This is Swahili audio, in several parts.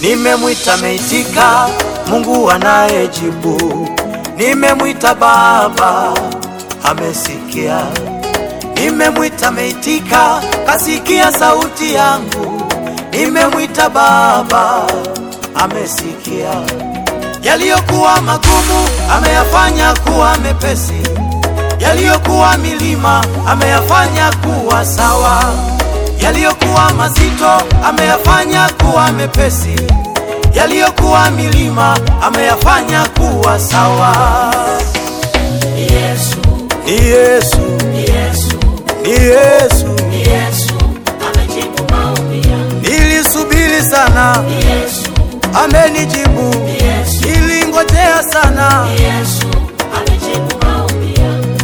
Nimemwita meitika, Mungu anayejibu. Nimemwita Baba, amesikia. Nimemwita meitika, kasikia sauti yangu. Nimemwita Baba, amesikia. Yaliyokuwa magumu ameyafanya kuwa mepesi, yaliyokuwa milima ameyafanya kuwa sawa, yaliyokuwa mazito ameyafanya kuwa mepesi, yaliyokuwa milima ameyafanya kuwa sawa. Yesu, Ni Yesu, Yesu, ni Yesu, Yesu amejibu maombi yangu. nilisubiri sana, Yesu, amenijibu, Yesu, nilingojea sana. Yesu amejibu maombi yangu.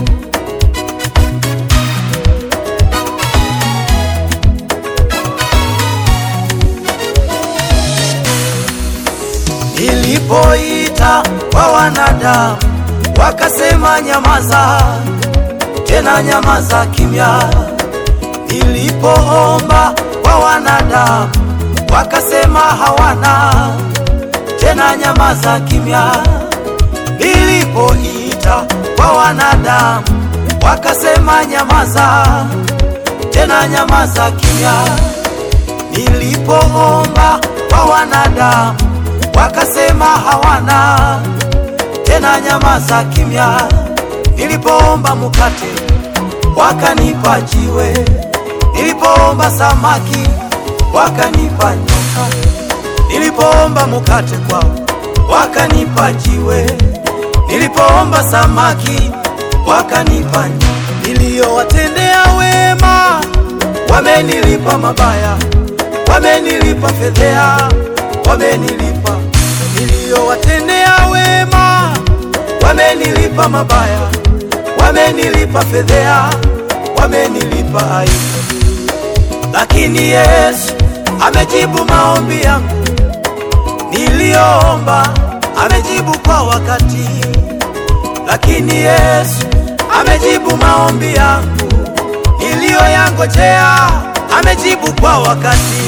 Nilipoita kwa wanadamu wakasema nyamaza, tena nyamaza kimya. Nilipoomba kwa wanadamu wakasema hawana, tena nyamaza kimya. Nilipoita kwa wanadamu wakasema nyamaza, tena nyamaza kimya. Nilipoomba kwa wanadamu wakasema hawana, tena nyamaza kimya. Nilipoomba mkate wakanipa jiwe, nilipoomba samaki wakanipa nyoka, nilipoomba mkate kwao wakanipa jiwe, nilipoomba samaki wakanipa nyoka. Niliyowatendea wema wamenilipa mabaya, wamenilipa fedhea, wamenilipa. Niliyowatendea wema wamenilipa mabaya, wamenilipa fedhea, wamenilipa aibu. Lakini Yesu amejibu maombi yangu niliyoomba, amejibu kwa wakati. Lakini Yesu amejibu maombi yangu niliyoyangojea, amejibu kwa wakati.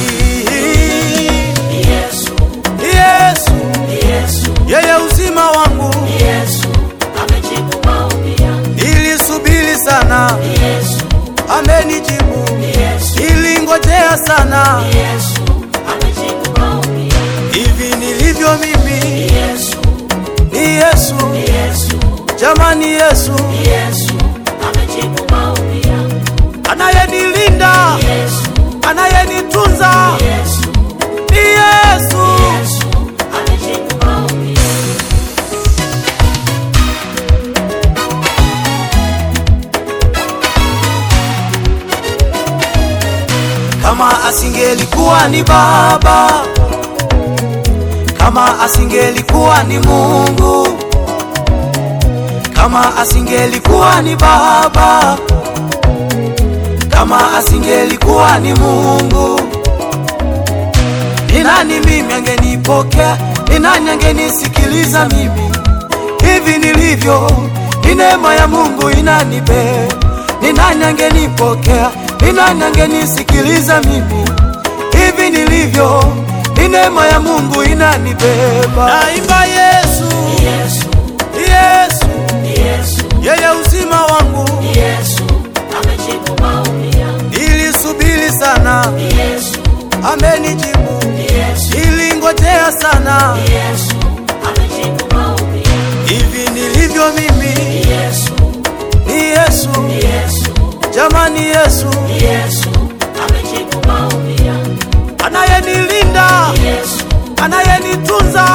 Yesu, Yesu Yesu, yeye uzima wangu, Yesu amejibu maombi yangu. nilisubiri sana, Yesu, amenijibu. Yesu, Nilingojea sana, Yesu amejibu maombi yangu. hivi nilivyo mimi Yesu, ni Yesu, Yesu, jamani, Yesu Yesu amejibu maombi yangu. anayenilinda, Yesu, anayenitunza Yesu, ni Yesu. Yesu amejibu maombi yangu. Kama asingelikuwa ni Baba, kama asingelikuwa ni Mungu, kama asingelikuwa ni Baba, kama asingelikuwa ni Mungu, ni nani mimi angenipokea? Ni nani angenisikiliza mimi hivi nilivyo? Ni neema ya Mungu inanibe. Ni nani angenipokea? Ni nani angenisikiliza mimi hivi nilivyo? Ni neema ya Mungu inanibeba. Naimba Yesu, Yesu, Yesu, Yesu, yeye uzima wangu. Yesu amejibu maombi yangu. Nilisubiri sana, Yesu, amenijibu. Yesu, Nilingojea sana, Yesu amejibu maombi yangu. hivi nilivyo mimi Yesu, ni Yesu, Yesu, jamani, Yesu Yesu amejibu maombi yangu. anayenilinda, Yesu, anayenitunza